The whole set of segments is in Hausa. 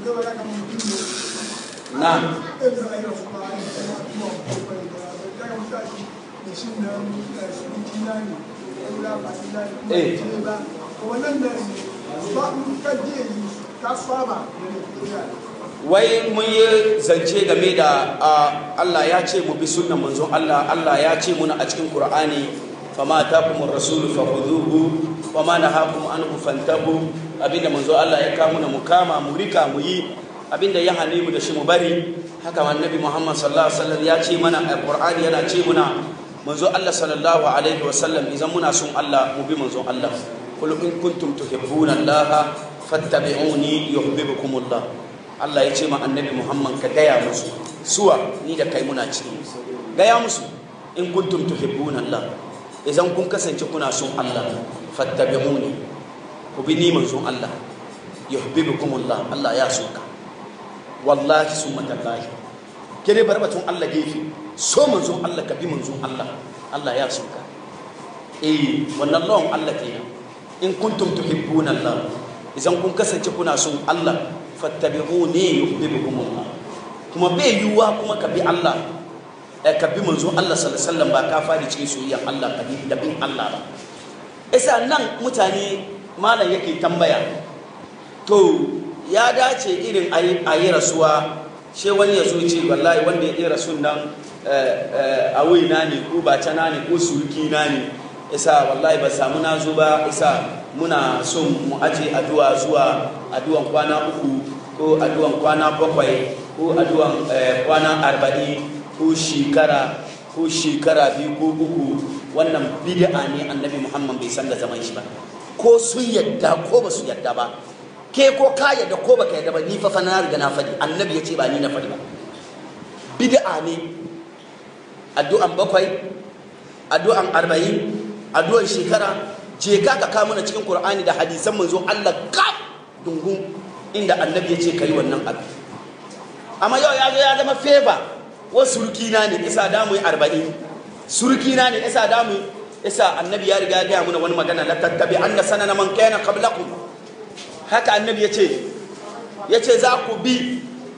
na Eh. wai mun yi zance game da ah, Allah ya ce mu bi sunnan manzon Allah Allah ya ce muna a cikin Qur'ani fama takumur rasulu fakhuduhu wama nahakum anhu fantahu abinda manzon Allah ya kawo muna mu kama mu rika mu yi abinda ya hane mu da shi mu bari haka annabi Muhammad sallallahu alaihi wasallam ya ce mana a Qur'ani yana ce muna manzon Allah sallallahu alaihi wasallam idan muna son Allah mu bi manzon Allah qul in kuntum tuhibbuna Allah fattabi'uni yuhibbukumullah Allah ya ce ma annabi Muhammad ka gaya musu suwa ni da kai muna ciki gaya musu in kuntum tuhibbuna Allah idan kun kasance kuna son Allah fattabi'uni ku bi ni manzon Allah yuhibbukumullah Allah ya so ka wallahi summa tallahi kire bar batun Allah gefe so manzon Allah ka bi manzon Allah Allah ya so ka eh wannan lawan Allah kenan in kuntum tuhibbuna Allah idan kun kasance kuna son Allah fattabi'uni yuhibbukumullah kuma bai yiwuwa kuma ka bi Allah eh, ka bi manzo Allah sallallahu alaihi wasallam ba ka fadi cikin soyayyar Allah ka bi da bin Allah ba isa nan mutane malam yake tambaya to ya dace irin a yi rasuwa she wani ya zo ce wallahi wanda ya yi rasun nan a na ne ko ba cana ne ko suruki na ne isa wallahi ba samu na zo ba isa muna son mu aje addu'a zuwa addu'an kwana uku ko addu'an kwana bakwai ko addu'an kwana arba'in ko shekara ko shekara biyu ko uku wannan bid'a ne annabi muhammad bai san da zaman shi ba ko sun yadda ko ba su yadda ba ke ko ka yadda ko baka yadda ba ni fa fa na riga na faɗi annabi ya ce ba ni na faɗi ba bid'a ne addu'an bakwai addu'an arba'in addu'an shekara je ka ka kawo mana cikin qur'ani da hadisan manzo Allah kaf dungun inda annabi ya ce kai wannan abu amma yau ya zo ya zama favor wasu surukina ne isa damu arba'in surukina ne isa damu isa annabi ya riga ya gaya mana wani magana la tattabi anna sanana man kana qablakum haka annabi ya ce ya ce za ku bi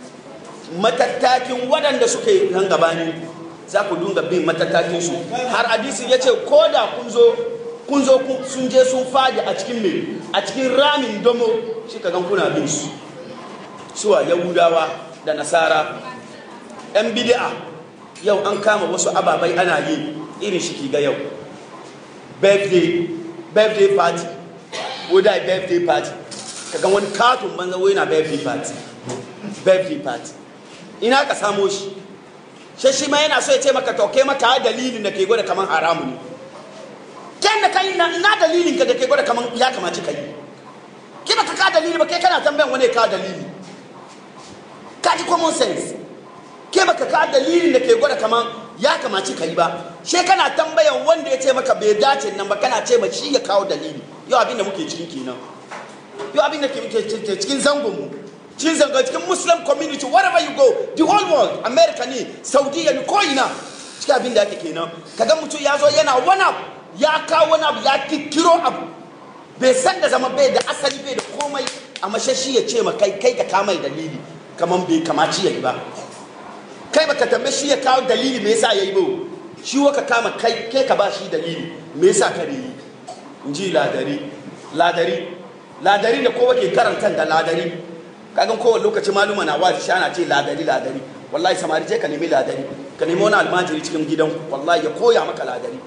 matattakin waɗanda suka yi nan gabani za ku dunga bin matattakin su har hadisi ya ce ko da kun zo kun zo sun je sun fadi a cikin me a cikin ramin domo shi ka gan kuna bin su suwa yahudawa da nasara yan bid'a yau an kama wasu ababai ana yi irin shi ki ga yau birthday birthday party ko da birthday party ka gan wani katon banza wai na birthday party birthday party ina ka samo shi shi shi ma yana so ya ce maka to kai maka dalilin da ke gwada kaman haramu ne kyan da kai na ina dalilin ka da ke gwada kaman ya kamaci kai ki baka ka dalili ba kai kana tambayan wani ka dalili ka ji common sense ke baka ka dalilin da ke gwada kaman ya kamaci kai ba she kana tambayan wanda ya ce maka bai dace nan ba kana ce ma shi ya kawo dalili yau abin da muke cikin kenan yau abin da ke cikin zangon mu cikin zanga cikin muslim community wherever you go the whole world america ne saudiya ne ko ina cikin abin da ake kenan kaga mutum ya zo yana wani abu ya kawo wani abu ya kikiro abu bai san da zama bai da asali bai da komai amma shi ya ce ma kai kai ka kama dalili kaman bai kamaci yayi ba kai baka tambaye shi ya kawo dalili me yasa yayi ba shi waka kama kai kai ka ba shi dalili me yasa ka yi in ji ladari ladari ladari da kowa ke karanta da ladari kagan kowane lokaci maluma na wazi shi ana ce ladari ladari wallahi samari je ka nemi ladari ka nemi wani almajiri cikin gidan wallahi ya koya maka ladari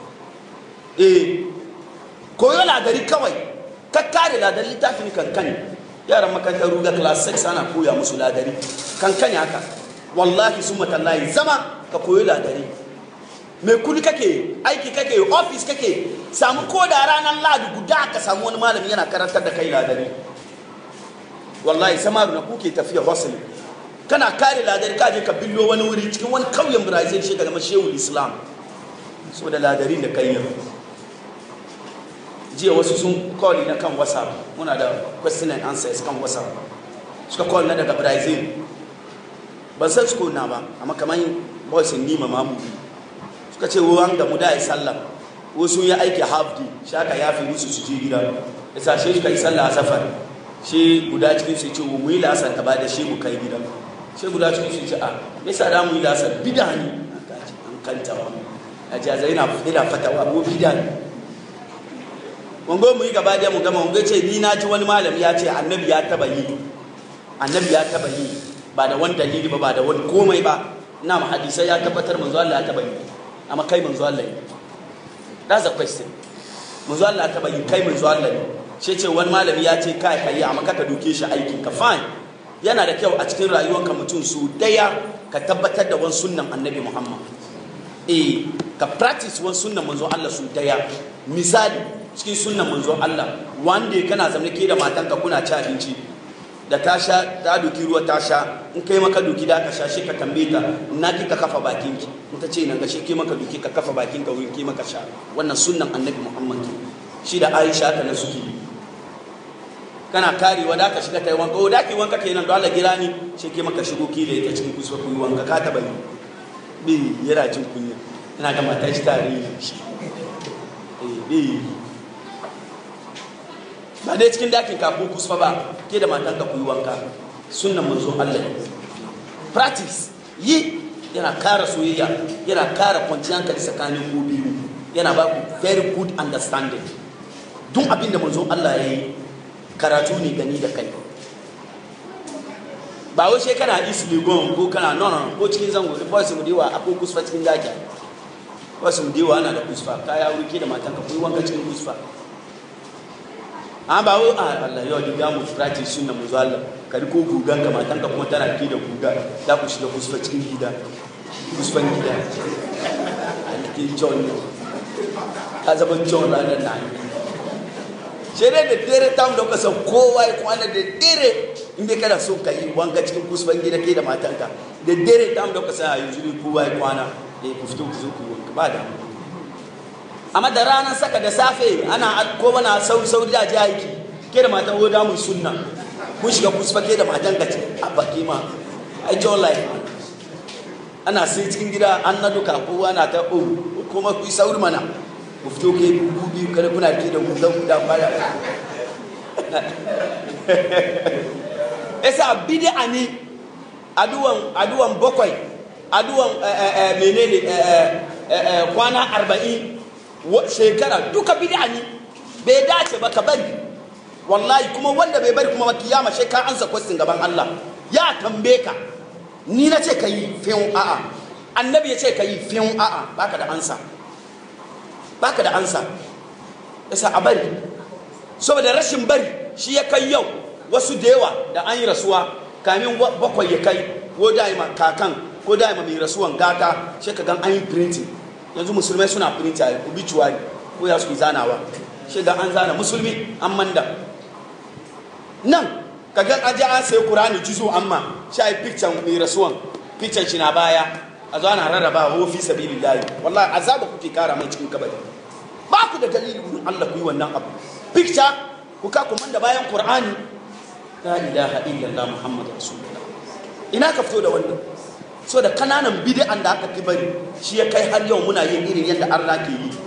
eh koyo ladari kawai ka kare ladari littafin kankani yaran makarantar ruga class 6 ana koya musu ladari kankani haka wallahi sun matallahi zama ka koyo ladari mai kudi kake aiki kake office kake samu ko da ranar ladi guda ka samu wani malami yana karantar da kai ladari wallahi samaru na kuke tafiya hustle kana kare ladari ka je ka billo wani wuri cikin wani kauyen brazil shi ga shehu islam saboda ladarin da kai jiya wasu sun call na kan whatsapp muna da question and answers kan whatsapp suka call na daga brazil ban san su na ba amma kamar boys in nima mamu suka ce ruwan da mu da yi sallah wasu ya aiki half day shaka ya fi musu su je gida ya sashe suka yi sallah a safar shi guda cikin su ce mu yi lasar ta ba da shi mu kai gida shi guda cikin su ce a me yasa da mu yi lasar bida ne an kanta wa a ji azai na ina fatawa ko bida ne wango mu yi gaba da mu gama wango ce ni na ji wani malami ya ce annabi ya taba yi annabi ya taba yi ba da wani dalili ba ba da wani komai ba ina ma hadisai ya tabbatar manzo Allah ya taba yi amma kai manzo Allah ne that's the question manzo Allah ya taba yi kai manzo Allah ne shi ce wani malami ya ce kai kai amma ka doke shi aikin ka fine yana da kyau a cikin rayuwarka mutum su daya ka tabbatar da wani sunnan annabi Muhammad eh ka practice wani sunnan manzo Allah su daya misali cikin sunnan manzo Allah wanda kana zamne ke da matanka kuna ci abinci da ta sha ta doki ruwa ta sha in kai maka doki da ka sha shi ka tambaye ta na ki ka kafa bakin ki in ta ce nan ga shi ke maka doki ka kafa bakin ka wurin ke maka sha wannan sunnan annabi Muhammad shi da Aisha ta na suke kana karewa da ka shiga ta yi wanka o da ki wanka kenan don Allah gira ni shi ke maka shigo ki da ita cikin kusa ku yi wanka ka taba yi bi yana jin kunya ina ga mata shi tare ne shi eh bi ba dai cikin dakin ka ko kusa ba ke da matan ka ku yi wanka sunnan manzo Allah practice yi yana kara soyayya yana kara kwanciyar hankali tsakanin ku biyu yana ba ku very good understanding duk abin da manzo Allah ya yi karatu ne gani da kai ba wai sai kana isi legon ko kana no no ko cikin zango da boys mu dewa akwai kusfa cikin daki boys mu dewa ana da kusfa kaya wuri ke da matan ka kuyi wanka cikin kusfa an ba wai Allah yau da mu practice sunna mu Allah kari ko gugan ka matan ka kuma tana ke da guga za ku shiga kusfa cikin gida kusfan gida ke John ka zama John ranar nan sai dai da dare tam da kasan kowa ya kwana da dare in dai kana so ka yi wanka cikin kusban gida ke da matanka da dare tam da kasan a yanzu ne kowa ya kwana da ku fito ku zo ku wanka ba da amma da ranar saka da safe ana ko mana sauri sauri da ji aiki ke da matan woda mun sunna kun shiga kusfa ke da matanka ce a baki ma ai john life ana sai cikin gida an na duka kowa na ta o kuma ku sauri mana ku fito ke dubu biyu kada kuna ke da gudan guda kwaya esa bid'a ni aduwan aduwan bakwai aduwan menene kwana arba'in shekara duka bid'a ni bai dace ba ka bari wallahi kuma wanda bai bari kuma ba kiyama sai ka ansa kwastin gaban Allah ya tambaye ka ni na ce ka yi fiyon a'a annabi ya ce ka yi fiyon a'a baka da ansa baka da ansa yasa a bari saboda rashin bari shi ya kai yau wasu da yawa da an yi rasuwa kamin bakwai ya kai ko daima kakan ko daima mai rasuwan gata shi ka gan an yi printing yanzu musulmai suna printing a obituary ko ya su zanawa shi ga an zana musulmi an manda nan ka gan an je an sai kurani jizo amma shi a yi picture mai rasuwan picture shi na baya a zo ana rarraba wa fi sabilillahi wallahi azaba kuke kara mai cikin kabari ba ku da dalili wurin Allah ku yi wannan abu picture ku ka kuma da bayan Qur'ani la ilaha illallah muhammadu rasulullah ina ka fito da wannan so da kananan bid'an da aka bari shi ya kai har yau muna yin irin yadda Allah ke yi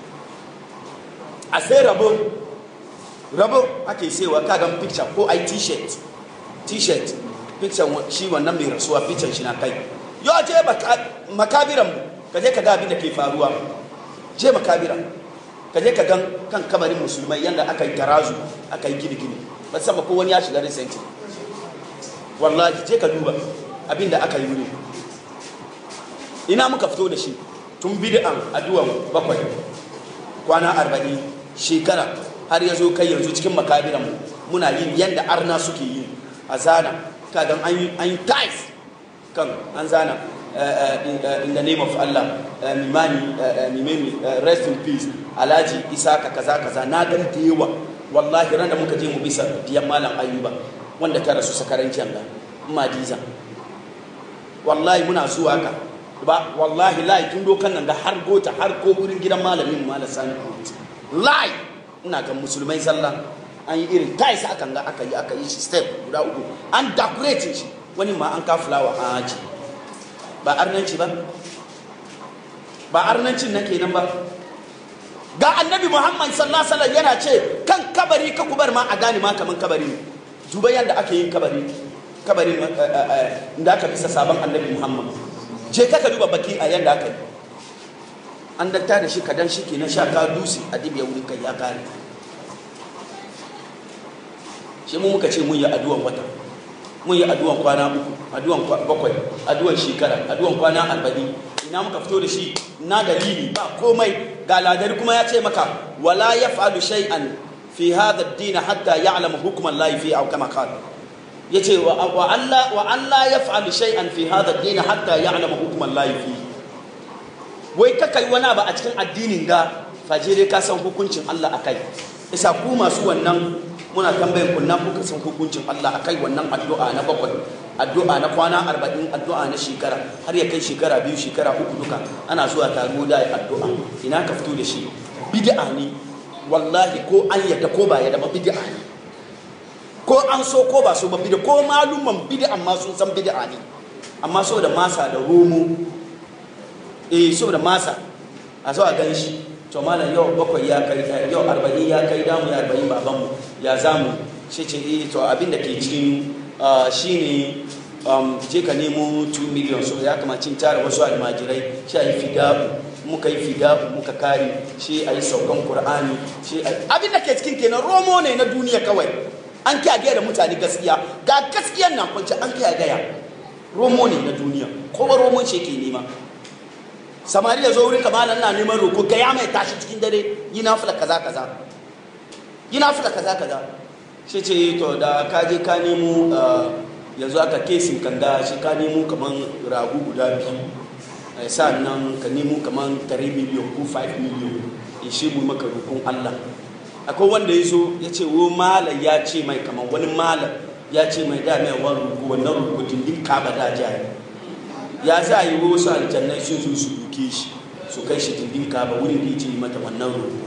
a sai rabo rabo ake saiwa kagan picture ko ai t-shirt t-shirt picture shi wannan mai rasuwa picture shi na kai yau je makabiran mu ka je ka ga abin da ke faruwa je makabiran ka je ka gan kan kamarin musulmai yadda aka yi tarazu aka yi gini-gini ba sama ko wani ya shiga recent wallahi je ka duba abin da aka yi wuri ina muka fito da shi tun bid'an addu'an bakwai kwana arba'in shekara har ya zo kai yanzu cikin makabiran muna yin yadda arna suke yi a zana kagan an yi ties kan an zana in the name of Allah mimani mimani rest in peace alhaji isaka kaza kaza na gan da yawa wallahi ran da muka je mu bisa diyan malam ayuba wanda ta rasu sakaran janga madiza wallahi muna zuwa ka ba wallahi lai tun dokan nan da har gota har ko wurin gidan malamin malam sani lai ina ga musulmai sallah an yi irin tais akan ga aka yi aka yi shi step guda uku an decorate shi wani ma an ka fulawa an aji ba arnanci ba ba arnancin na kenan ba ga annabi muhammad sallallahu alaihi yana ce kan kabari ka kubar ma a gane ma kaman kabari ne duba yadda ake yin kabari kabarin da aka bisa sabon annabi muhammad je ka duba baki a yadda aka yi an datta da shi kadan shi ke na sha ka dusi a dibiya wurin kai ya kare shi mu muka ce mun yi addu'an wata mun yi addu'an kwana uku addu'an bakwai addu'an shekara addu'an kwana arba'in ina muka fito da shi na dalili ba komai ga ladari kuma ya ce maka wala yaf'alu shay'an fi hadha ad-din hatta ya'lamu hukman Allah fi aw kama qala yace wa Allah wa Allah yaf'alu shay'an fi hadha ad-din hatta ya'lamu hukman Allah fi wai ka kai wani ba a cikin addinin ga fajire ka san hukuncin Allah akai isa ku masu wannan muna tambayin ku na kuka san hukuncin Allah akai wannan addu'a na bakwai addu'a na kwana arba'in addu'a na shekara har ya kai shekara biyu shekara uku duka ana zuwa taro da addu'a ina ka fito da shi bid'a ne wallahi ko an yadda ko ba yadda ba bid'a ne ko an so ko ba so ba bid'a ko malumman bid'a ma sun san bid'a ne amma saboda masa da romo eh saboda masa a zo a gan shi to malam yau bakwai ya kai yau arba'in ya kai damu ya arba'in babanmu ya zamu shi ce eh to abin da ke cikin shine je ka nemo 2 million so ya kamacin tara wasu almajirai shi a yi fidabu muka yi fidabu muka kare shi a yi saukan qur'ani shi abin da ke cikin kenan romo ne na duniya kawai an kiya gaya da mutane gaskiya ga gaskiyan nan kwanci an kiya gaya romo ne na duniya kowa romon shi ke nema samari ya zo wurin kamalan na neman roko ga ya mai tashi cikin dare yi na fula kaza kaza yi na fula kaza kaza shi ce to da ka je ka nemo yanzu aka kesin kanga shi ka nemo kaman ragu guda biyu nan ka nemo kaman 3 miliyan ko 5 miliyan in shi mu maka rokon Allah akwai wanda ya zo ya ce wo malam ya ce mai kaman wani malam ya ce mai da mai wani roko wannan roko dindin ka ba da jaya ya za a yi wasu aljannai sun zo su duke shi su kai shi dindin kaba wurin da yake yi mata wannan roƙo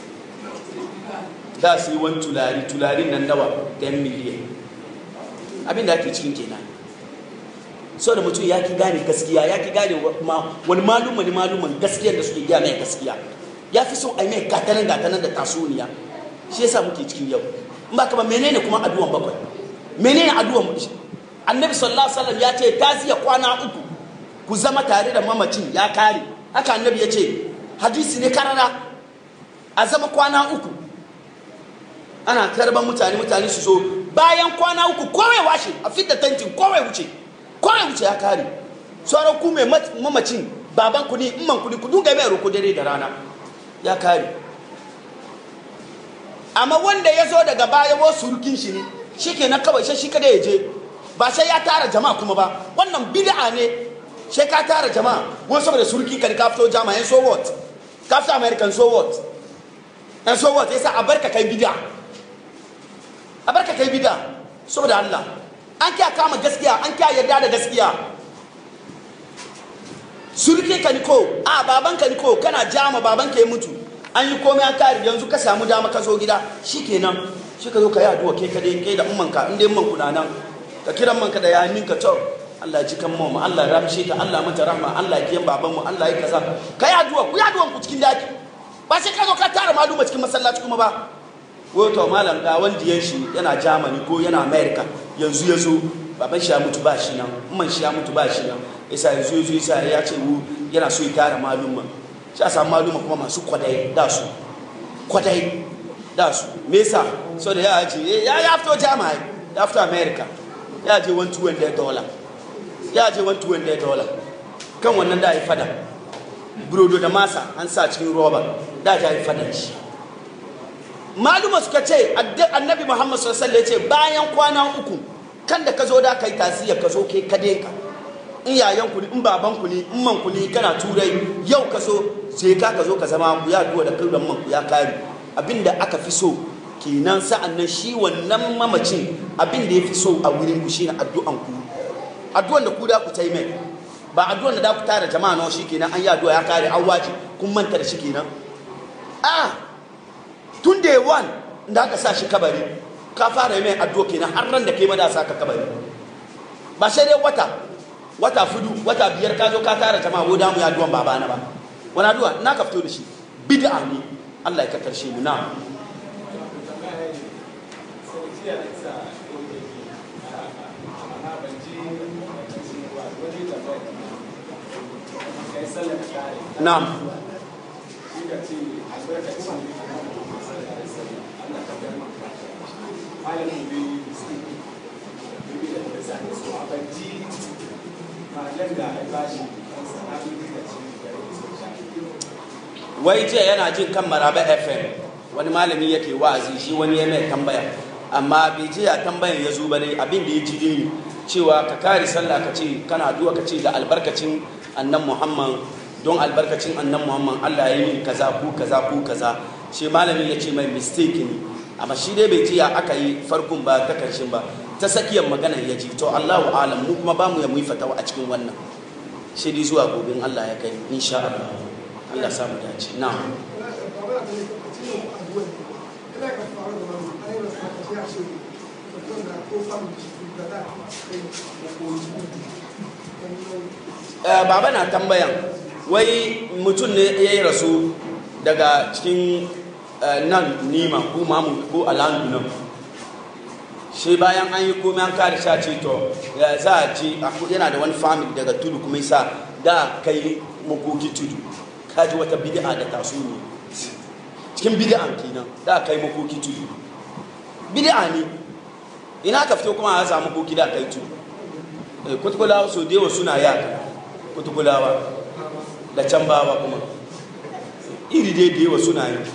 da su yi wani tulari tularin nan nawa 10 miliyan abin da ake cikin kenan so da mutum ya ki gane gaskiya ya ki gane wani malum wani maluman gaskiyar da suke gya mai gaskiya ya fi so a yi mai gatanan gatanan da tasoniya shi yasa muke cikin yau in ba kama menene kuma addu'an bakwai menene addu'an annabi sallallahu alaihi wasallam ya ce taziya kwana uku ku zama tare da mamacin ya kare haka annabi ya ce hadisi ne karara a zama kwana uku ana karban mutane mutane su so bayan kwana uku kowai washe a fidda tantin kowai wuce kowai wuce ya kare sauran ku mai mamacin baban ku ne imman ku ne ku dunga mai roko dare da rana ya kare amma wanda ya zo daga baya wasu surukin shi ne shi ke na kawai shi kada ya je ba sai ya tara jama'a kuma ba wannan bid'a ne sai ka tara jama'a wani saboda surki ka ka fito jama'a yan so what ka fito american so what yan so what yasa a barka kai bid'a a barka kai bid'a saboda Allah an kiya kama gaskiya an kiya yarda da gaskiya surki ka ni ko a baban ka ni ko kana jama baban ka ya mutu an yi komai an kare yanzu ka samu dama ka zo gida shikenan shi ka zo ka yi addu'a kai kadai kai da ummanka in dai umman ku na nan ka kiran manka da yanin ka to Allah ji kan mu Allah ramshe ta Allah mata rahma Allah ya baban mu Allah ya kaza kai addu'a ku addu'a ku cikin daki ba sai ka zo ka tara maluma cikin masallaci kuma ba wato malam ga wanda yan shi yana Germany ko yana America yanzu yazo baban shi ya mutu ba shi nan umman shi ya mutu ba shi nan yasa yanzu yazo yasa ya ce wu yana so ya tara maluma shi a samu maluma kuma masu kwadai da su kwadai da su me yasa so da ya ce ya ya fito Germany ya fito America ya je 120 dollar ya je 120 dollar kan wannan da ya fada burodo da masa an sa cikin roba da ya yi fada shi maluma suka ce annabi muhammad sallallahu alaihi wasallam ya ce bayan kwana uku kan da ka zo da kai tasiriya ka zo ke kade ka in yayan ku ne in baban ku ne in man ku ne kana turai yau ka so sai ka ka zo ka zama ku ya duwa da kai man ku ya kare abinda aka fi so kenan sa'an nan shi wannan mamacin abin da ya fi so a wurin ku shine addu'an ku addu'an da ku da ku tai mai ba addu'an da da ku tara jama'a nawa shikenan an yi addu'a ya kare an waje kun manta da shi kenan a tun da one da aka sa shi kabari ka fara mai addu'a kenan har ran da kai ma da sa ka kabari ba sai dai wata wata fudu wata biyar ka zo ka tara jama'a ko da mu ya addu'an babana ba wani addu'a na ka fito da shi bid'a ne Allah ya ka karshe mu na na'am wai jiya yana jin kan maraba fm wani malami yake wa'azi shi wani ya mai tambaya amma bai jiya tambayan ya zo ba dai abin da ya ji dai cewa ka kare sallah ka ce kana addu'a ka ce da albarkacin annan muhammad don albarkacin annan muhammad allah ya yi min kaza ku kaza ku kaza shi malami ya ce mai mistake ne amma shi dai bai jiya aka yi farkon ba ta karshen ba ta tsakiyar maganar ya ji to allahu alam mu kuma ba mu ya mu yi fatawa a cikin wannan shi dai zuwa gobe allah ya kai insha allah Allah samu dace na baba na tambayan wai mutum ne ya yi rasu daga cikin nan nima ko mamu ko alandu nan shi bayan an yi komai an kare sha ce to za a ji yana da wani family daga tudu kuma sa da kai makoki tudu kaji wata bid'a da taso ne cikin bid'an kenan da kai makoki tudu bid'a ne ina ka fito kuma a samu koki da kai tudu kutukulawa so dewa suna yaka kutukulawa da can bawa kuma iri dai dewa suna yi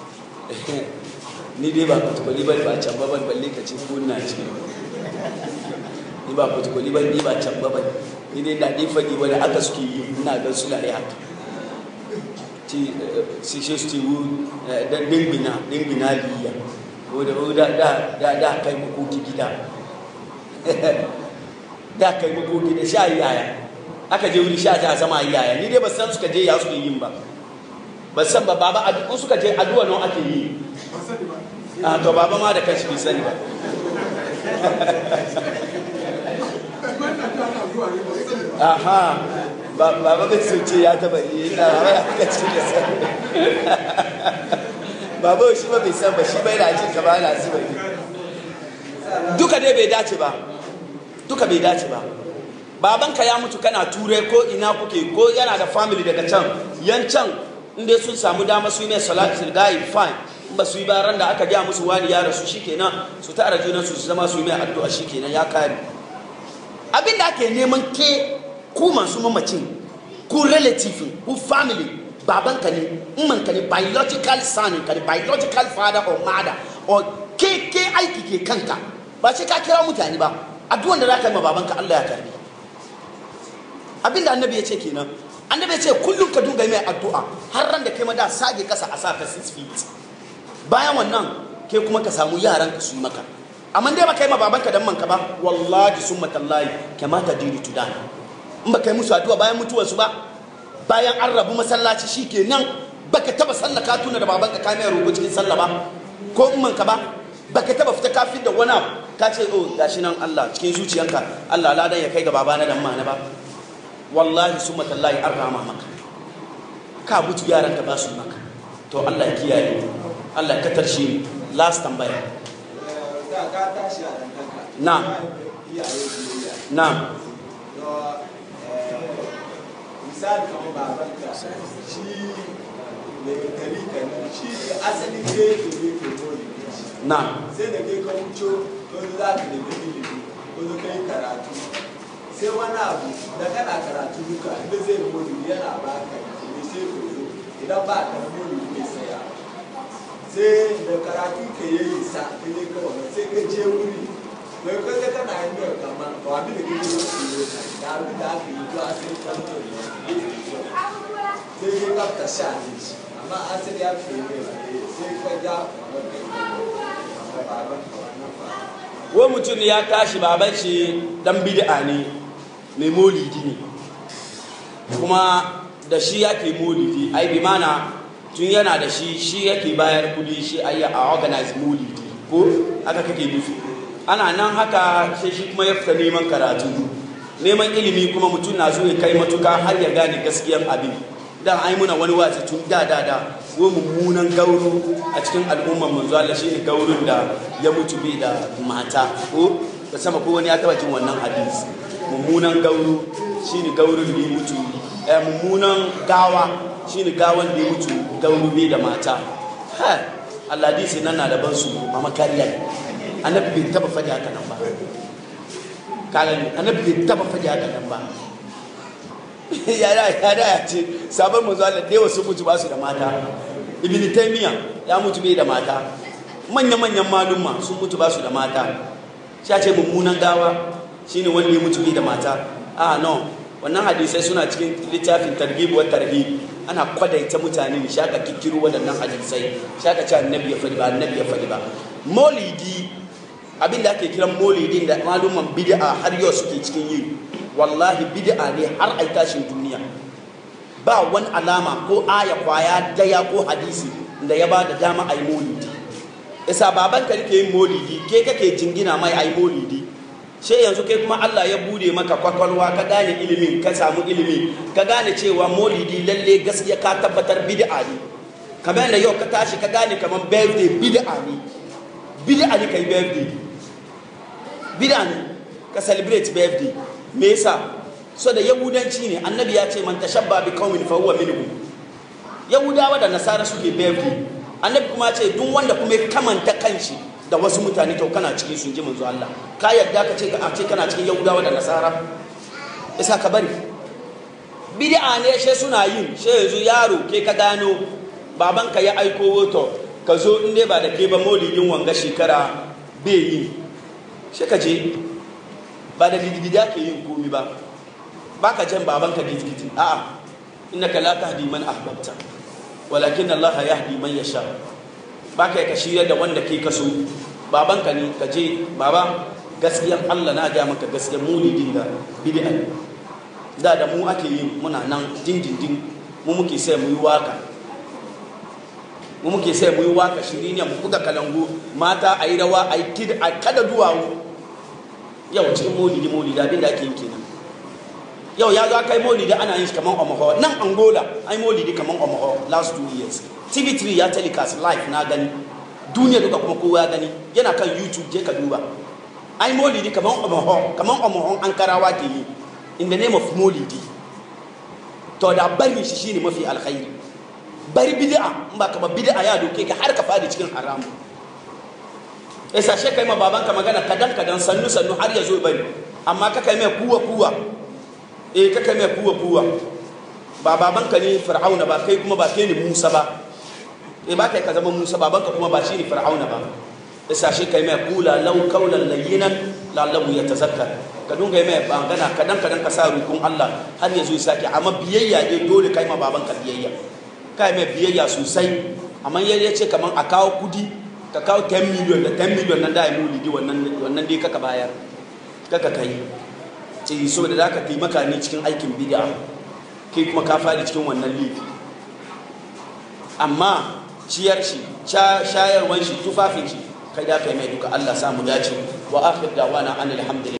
ni dai ba kutukuli ba ba can ba balle ka ce ko na ce ni ba kutukuli ba ni ba can ba ni dai da dai fadi wani aka suke yi ina ga suna yi haka ti sishe su tiwu da dingina dingina liya wadda da da da da kai makoki gida da kai makoki da sha yaya aka je wuri sha ta zama yaya ni dai ba san suka je ya suke yin ba ba san ba baba in suka je addu'a nan ake yi a to baba ma da kanshi bai sani ba aha baba bai so ce ya taba yi na baba ya ka ce da san baba shi ba bai san ba shi bai da jin ka ba na zuba ne duka dai bai dace ba duka bai dace ba babanka ya mutu kana ture ko ina kuke ko yana da family daga can yan can inda sun samu dama su yi mai salatul gayi fine in ba su yi baran da aka gaya musu wani ya rasu shikenan su tara junan su su zama su yi mai addu'a shikenan ya kare abin da ake neman ke ku masu mamacin ku relative ku family babanka ne ka ne biological son ka ne biological father or mother or ke ke aiki ke kanka ba sai ka kira mutane ba addu'an da za ka yi ma babanka Allah ya karbi abinda annabi ya ce kenan annabi ya ce kullum ka dunga mai addu'a har ran da kai ma da sage kasa a sa ka 6 feet bayan wannan ke kuma ka samu yaran ka su yi maka amma dai ba kai ma babanka dan manka ba wallahi summa tallahi kamata diri tudan in ba kai musu addu'a bayan mutuwar su ba bayan an rabu masallaci shikenan baka taba sallaka tuna da babanka ka mai roƙo cikin sallah ba ko in manka ba baka taba fita kafin da wani abu ka ce oh gashi nan Allah cikin zuciyanka Allah ladan ya kai ga babana dan mana ba wallahi summa tallahi an rama maka ka butu yaran ka ba su maka to Allah ya kiyaye Allah ya katarshe last tambaya na na misali kamar babanka shi mai tarika ne shi asali ne ke ne ke dole na sai da kai ka wuce wani za ka nemi ilimi wani kai karatu sai wani abu da kana karatu duka inda zai mori yana ba ka ne sai ka zo idan ba ka mori ne saya sai da karatu ka yi sa ka yi kawai sai ka je wuri mai kaga kana yin yau kamar ba abin da kake yi su yi da abin da aka yi to a sai ka zo sai ka kafta sha ne shi amma asali ya fi yi sai ka ja kamar kai baban ka wannan ba wai mutum ya tashi baban shi dan bid'a ne mai molidi ne kuma da shi yake molidi ai bi mana tun yana da shi shi yake bayar kudi shi ayi a organize molidi ko haka kake nufi ana nan haka sai shi kuma ya fita neman karatu neman ilimi kuma mutum na so ya kai matuka har ya gane gaskiyan abin dan ai muna wani wazi tun da da da wo mummunan gauro a cikin al'ummar manzo Allah shine gaurin da ya mutu bai da mata ko da sama ko wani ya taba jin wannan hadisi mummunan gauro shine gaurin da ya mutu eh mummunan gawa shine gawan da ya mutu gaurube da mata ha Allah hadisi nan na da ban su mama kariya ne annabi bai taba faɗi haka nan ba kaga ne annabi bai taba faɗi haka nan ba ya da ya da ya ce sabon manzo Allah da yawa sun mutu ba su da mata ibn taymiya ya mutu bai da mata manya manyan malumma sun mutu ba su da mata sha ce mummunan gawa shine wanda ya mutu bai da mata a no wannan hadisai suna cikin littafin targhib wa tarhib ana kwadaita mutane ne shaka kikkiro waɗannan hadisai shaka ce annabi ya faɗi ba annabi ya faɗi ba maulidi abin da ake kiran maulidin da malumman bid'a har yau suke cikin yi wallahi bid'a ne har ai tashin duniya ba wani alama ko aya kwaya daya ko hadisi da ya ba da dama ai maulidi isa baban ka ke yin maulidi ke kake jingina mai ai maulidi sai yanzu kai kuma Allah ya bude maka kwakwalwa ka gane ilimin ka samu ilimi ka gane cewa maulidi lalle gaskiya ka tabbatar bid'a ne kamar da yau ka tashi ka gane kamar birthday bid'a ne bid'a ne kai birthday bid'a ne ka celebrate birthday me yasa so da yahudanci ne annabi ya ce man tashabba bi qaumin fa huwa minhum yahudawa da nasara suke birthday annabi kuma ya ce duk wanda kuma ya kamanta kanshi da wasu mutane to kana cikin sun ji manzo Allah ka yadda ka ce a ce kana cikin yahudawa da nasara isa ka bari bid'a ne she suna yin she yanzu yaro ke ka gano babanka ya aiko woto ka zo in dai ba da ke ba maulidin wanga shekara bai yi she ka je ba da gidigidi ake yin komi ba ba ka jan babanka gidigidi a'a innaka la tahdi man ahbabta walakin Allah yahdi man yasha ba ka ka shirya da wanda ke kaso babanka ne ka je baba gaskiyar Allah na ga maka gaskiyar mulidin da bid'a da da mu ake yi muna nan dindindin mu muke sai mu yi waka mu muke sai mu yi waka shiri ne mu buga kalangu mata a yi rawa a yi kid a kada duwawu yau cikin maulidi maulidi abin da ake yi kenan yau ya zo kai maulidi ana yin shi kaman omaho nan angola ai maulidi kaman omaho last two years tv3 ya telecast live na gani duniya duka kuma kowa ya gani yana kan youtube je ka duba ai maulidi kaman omaho kaman omaho an karawa ke yi in the name of maulidi to da bari shi shine mafi alkhairi bari bid'a in ba ka ba bid'a ya doke ka har ka fadi cikin haramu yasa she kai ma babanka magana kadan kadan sannu sannu har ya zo bari amma ka kai mai kuwa kuwa eh ka kai mai kuwa kuwa ba babanka ne fir'auna ba kai kuma ba kai ne musa ba eh ba kai ka zama musa babanka kuma ba shi ne fir'auna ba yasa she kai mai kula law qawlan layyinan lallahu yatazakkar ka dunga mai bangana kadan kadan ka sa rukun Allah har ya zo sake amma biyayya ne dole kai ma babanka biyayya kai mai biyayya sosai amma ya ce kaman a kawo kudi ka kawo 10 million da 10 million nan da ya mulidi wannan wannan dai kaka bayar kaka kai ce so da zaka taimaka ne cikin aikin bid'a kai kuma ka fadi cikin wannan lifi amma ciyar shi shayarwan shi tufafin shi kai da kai mai duka Allah samu dace wa akhir da'wana anil hamdulillah